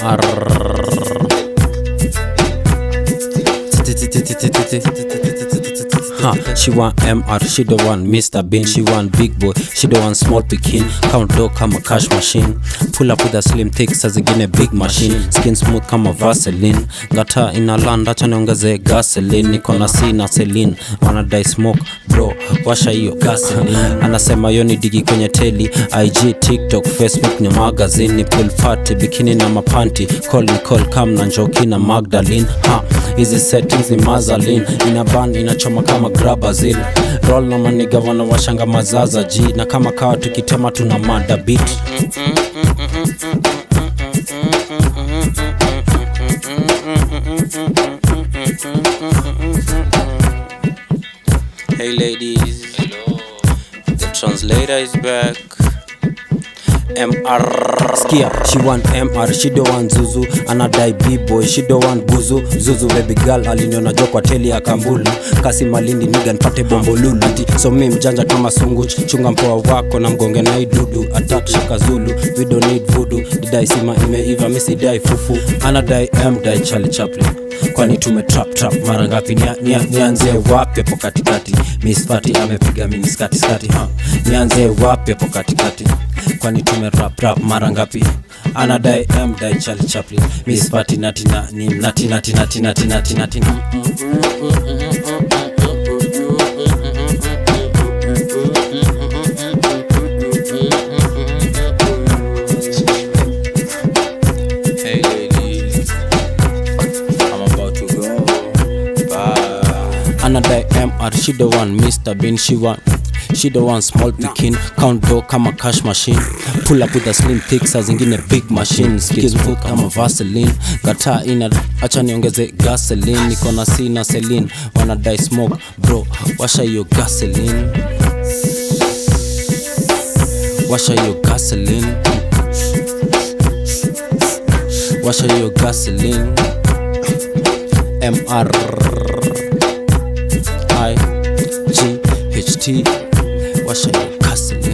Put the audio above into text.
MR Huh, she want MR, she the one Mr. Bean, she want big boy, she the one small pikin Count dough kama cash machine Pull up with a slim thick, saa zingine big machine Skin smooth kama Vaseline Gata ina land, acha niongeze gasoline Niko na C na Celine, wanadai smoke bro washa hiyo gasoline Anasema yo ni digi kwenye teli IG, TikTok, Facebook ni magazine Ni pool party, bikini na mapanti Call ni call, kam na njoki na Magdalene ha, hizi settings ni mazalin ina band inachoma kama grabazil roll na maniga wanawashanga mazaza ji na kama kawa tukitema tuna mada beat Hey ladies, the translator is back. MR Skia, she want MR, she don't want Zuzu Anadai B-boy, she don't want Buzu Zuzu baby girl, aliniona jo kwa teli ya Kambulu Kasi malindi niga nipate bombo lulu Ati, so mi mjanja kama sungu Chunga mpoa wako na mgonge na idudu Attack shaka zulu, we don't need voodoo Didai sima imeiva, misi dai fufu Anadai M, dai Charlie Chaplin kwani tume trap trap mara ngapi nia, nia, nianze wapi hapo katikati Miss Fati amepiga mini skati skati ha nianze wapi hapo katikati kwani tume rap rap mara ngapi anadai M dai Charlie Chaplin Miss Fati nati na ni nati nati nati nati nati nati Hey ladies, I'm about to go. Bye. Anadai MR, she the one, Mr. Bean, she want. She the one small picking count dough kama cash machine pull up with a slim thick saa zingine big machine skills food kama Vaseline gata ina acha niongeze gasoline niko na C na Celine wanadai smoke bro washa hiyo gasoline washa hiyo gasoline washa hiyo gasoline mr i g h t washa hiyo gasoline